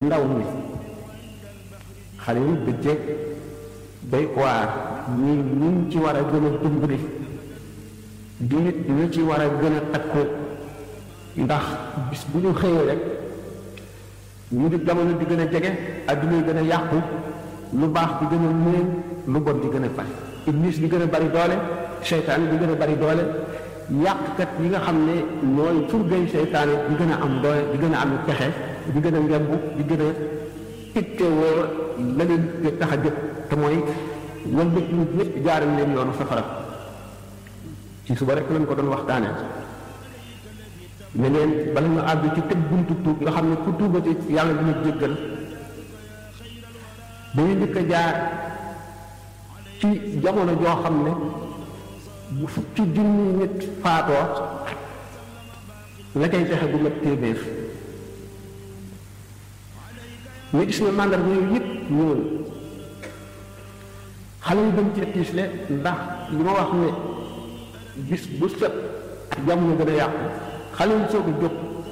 ndaw mi xale yi bëccëg day waar ñi ñu ci war a gën a dimbali di ñu ci war a gën a takku ndax bis bu ñu xëyee rek ñu di jamono di gën a jege adduna yi gën a yàqu lu baax di gën a néew lu bon di gën a bari iblis di gën a bari doole seytaane di gën a bari doole yàqkat yi nga xam ne ñooy surgay seytaane di gën a am doole di gën a am pexe di gën a ngemb di gën a ittewoo la leen di tax a jóg te mooy wal bët nit ñëpp jaaral leen yoonu safara ci suba rek lañ ko doon waxtaanee ne leen bala ñu àgg ci tëj buntu tuub nga xam ne ku tuubati yàlla dina jéggal dañuy njëkk a jaar ci jamono joo xam ne bu fukki junni nit faatoo la cay fexe bu mat téeméer ñu gis ne màndarga yooyu yëpp ñëwul xale yi dañ cee tiisle ndax li ma wax ne bis bu set jamono gën a yàqu xale yi soog a jóg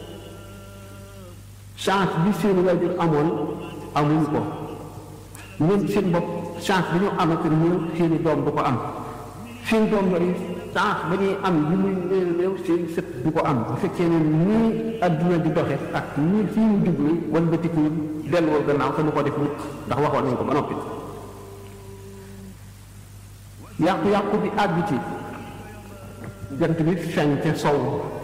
chance bi seen waajur amoon amuñ ko ñoom seen bopp chance bi ñu am ak ñëw seeni doom du ko am seen doom yooyu chance ba ñuy am li muy néew néew seen sët du ko am bu fekkee ne nii adduna di doxe ak nii fii ñu jublu wala ba tikku delloo gannaaw te nu ko def nit ndax waxoon nañ ko ba noppi yàqu-yàqu bi àgg ci jant bi fenk sow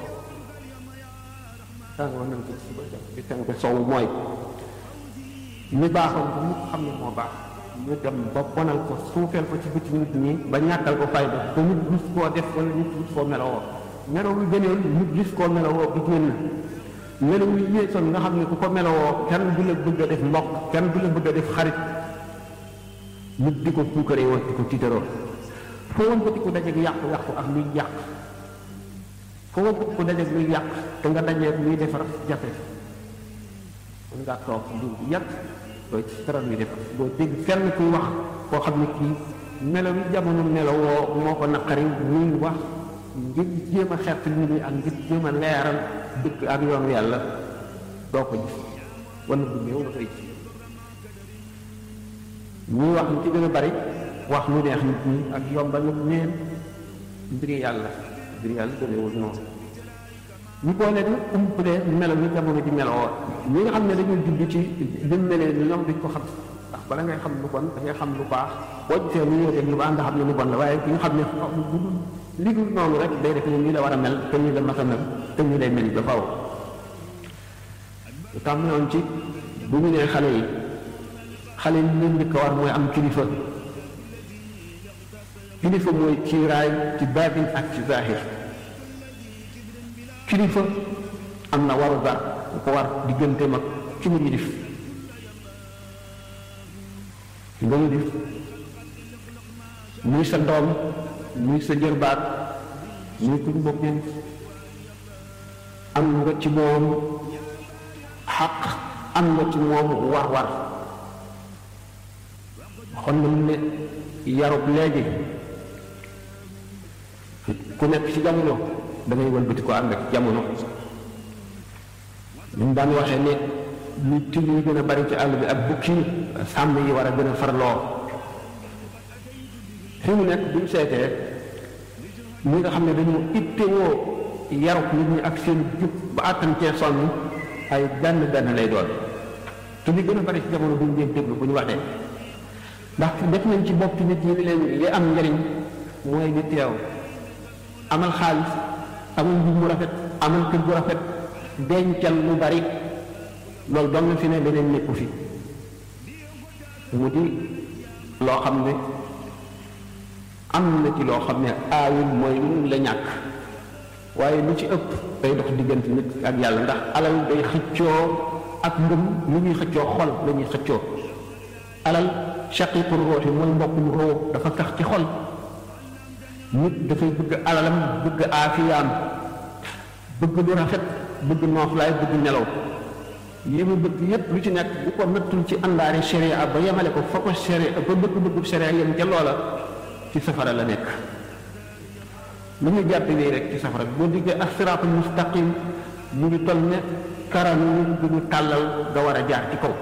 tàngoor nañ ko suba jant bi fenk sow mooy ñu baaxoon ko mu xam ne moo baax ñu dem ba bonal ko suufeel ko ci bëti nit ñi ba ñàkkal ko fayda ba nit gis koo def wala nit gis koo melowoo melaw yu gëneel nit gis koo melowoo bi génn melaw yu yéesoon nga xam ne ku ko melowoo kenn du la bëgg a def mbokk kenn du la bëgg a def xarit nit di ko puukaree woon di ko tiitaroo foo woon bëti ku dajeeg yàqu-yàqu ak luy yàq foo woon bëti ku dajeeg luy yàq te nga dajeeg luy defar jafe mën ngaa toog lu yàgg dooy ci dara luy defar doo dégg kenn kuy wax koo xam ne kii melaw yi jamono melawoo moo ko naqari muy wax ngir jéem a xeet nit ñi ak ngir jéem a leeral dëkk ak yoonu yàlla doo ko gis wala bu néew la koy ci ñuy wax ñu ci gën a bari wax lu neex nit ñi ak yombal nit neen mbiri yàlla mbiri yàlla demeewul noonu ñu boole ni umpale melo ni jamono ji meloo ñi nga xam ne dañuy judd ci bi mu melee ni ñoom duñ ko xam ndax bala ngay xam lu bon da ngay xam lu baax boo gisee lu ñëw rek lu baax nga xam ne lu bon la waaye ki nga xam ne li dul noonu rek day def ne nii la war a mel te nii la mas a mel te nii lay mel ba faw lu tam noonu ci bu ñu nee xale yi xale yi leen njëkk a war mooy am kilifa kilifa mooy kiiraay ci baatin ak ci zahir kilifa am na waru gar bu ko war diggante mag ci mu yilif ci nga yilif muy sa doom muy sa jërbaat muy kuñ bokkee am nga ci moom xaq am nga ci moom war war xon na mu ne yarub léegi ku nekk ci jamono da ngay wëlbati ko ànd ak jamono ñu daan waxee ne lu til yi gën a bari ci àll bi ak bukki sàmm yi war a gën a farloo fi mu nekk buñ seetee ñi nga xam ne dañu ittewoo yarub nit ñi ak seen jub ba àttan cee sonn ay benn benn lay doon te li gën a bari ci jamono buñ leen déglu bu ñu waxee ndax def nañ ci bopp nit ñi ni leen li am njëriñ mooy di teew amal xaalis amal mbir mu rafet amal kër gu rafet dencal lu bari loolu doon na fi ne leneen nekku fi mu di loo xam ne am na ci loo xam ne aayul mooy lu la ñàkk waaye lu ci ëpp day dox diggante nit ak yàlla ndax alal day xëccoo ak ngëm lu ñuy xëccoo xol la ñuy xëccoo alal shaqiqul ruuxi mooy mbokkum roo dafa tax ci xol nit dafay bëgg alalam bëgg aafiyaam bëgg lu rafet bëgg nooflaay bëgg nelaw yi mu bëgg yépp lu ci nekk bu ko nattul ci àndaari sharia ba yemale ko fa ko sharia ba bëgg-bëggu sharia yem ca loola ci safara la nekk lu ñu jàpp nii rek ci safara boo diggee ak siraatul mustaqim mu ngi toll ne karam bu ñu tàllal nga war a jaar ci kaw